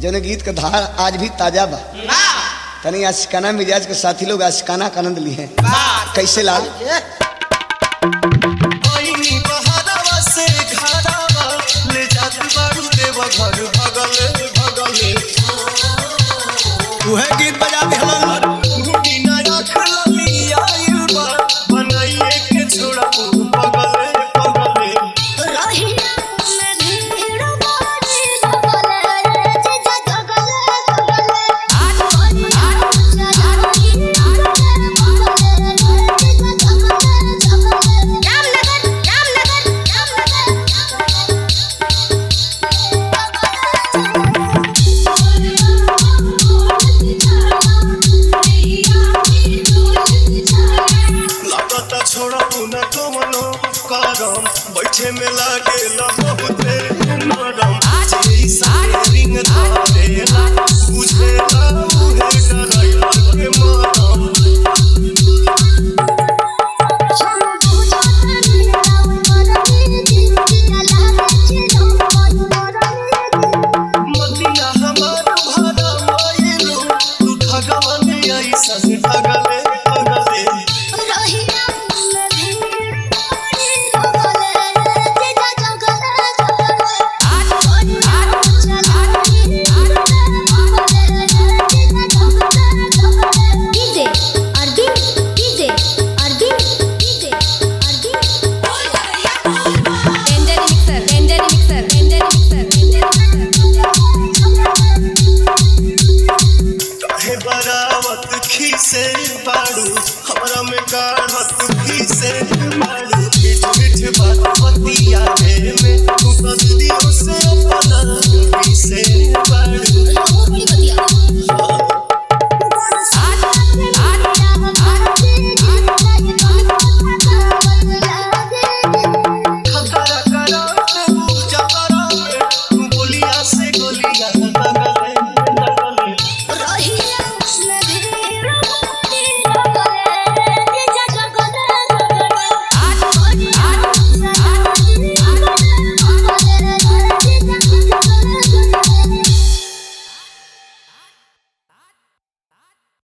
जने गीत का धार आज भी ताजा बा तनी आशिकाना मिजाज के साथी लोग आशिकाना का आनंद लिए कैसे लाल आईनी बहारवा से घरावा ले जात बारू देव घर भगले भगले उहे गीत बजा दिहलन घुटी ना रखल आइल बा बनाइए के छोड़ा पगले पगले रहिया में भीड़ बाड़ी लगले जीजा जगले जगले आज आज जानी लगले जीजा जगले जगले रामनगर रामनगर रामनगर लागता छोड़ा न कमनो करम बैठे में लागे न बहुते नरम जेई सारिंग धारेला बुझेला उहे डराइला के मरम हम बुझत राव मरनी जिंदगी लागे छिलो मरनी मतिया हमार भरा माइलो तू ठगवन ऐसन ठगले ठगले रहिया में भीड़ बाड़ी लगले जीजा जगले जगले आज आज जानी लगले जीजा जगले जगले DJ Arvind DJ Arvind DJ Arvind Legendary mixer, legendary mixer, legendary mixer, legendary mixer. काहे बरावत खीसे बाड़ू हमरा में काढ़त खीसे बाड़ू